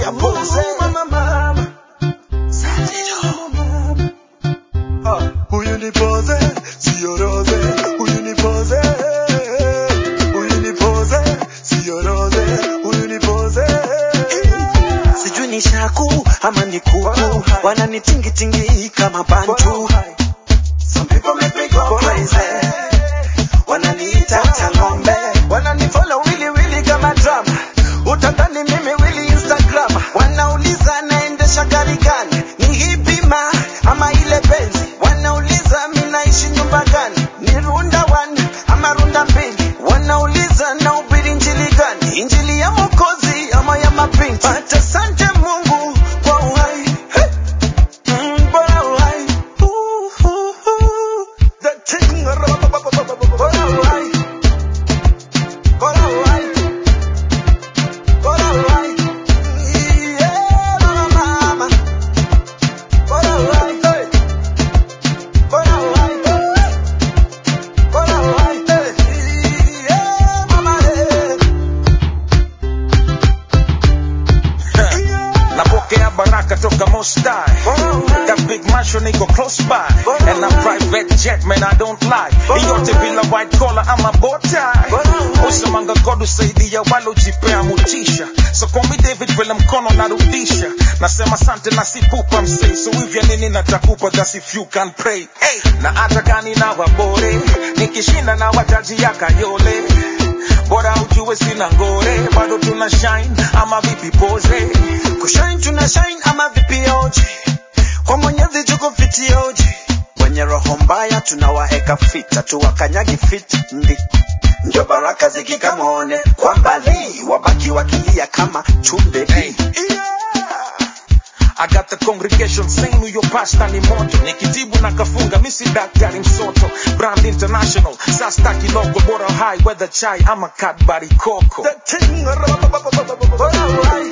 ya pose Mama, mama. Ah, huyu ni pose sio rose huyu ni pose huyu ni pose sio rose huyu ni pose sijui ni shaku ama ni kuku wananitingitingi kama bantu Some people make me go crazy wananiita tangombe wananifollow wili wili kama drama utadhani mimi wili instagram wanauliza naendesha gari gani ni hipima ama ile benzi wanauliza mi naishi nyumba gani ni runda one ama runda mbili wanauliza naubiri njili gani injili ya mokozi ama ya mapinti but asante mungu kwa uhai hey. Mm, bora uhai Ooh, ooh, ooh. The thing, bora uhai bora uhai bora uhai Yeah, mama, mama. Bora uhai, hey. Bora uhai, bora uhai, hey. Yeah, mama, yeah. napokea baraka toka mostai that big mansion iko close by and a private jet man i don't lie iyote bila white collar ama botai usemanga god usaidia walojipea mutisha so call me david vile mkono narudisha nasema sante na sipupa msei so hivya nini natakupa that's if you can pray hey. na hata gani na wabore nikishinda na wataji ya kayole bora ujue sina ngore bado tuna shine ama vipi pose kushine tuna shine ama vipioji kwa mwenyezi tuko fitioji wenye roho mbaya tunawaeka fita tuwakanyagi fit ndi ndio baraka zikikamone kwa mbali wabaki wakilia kama chumbe Hey. I got the congregation saying huyo pasta ni moto nikitibu na kafunga misi daktari msoto brand international sasta kiloko bora high weather chai ama kadbari koko The thing, bora uhai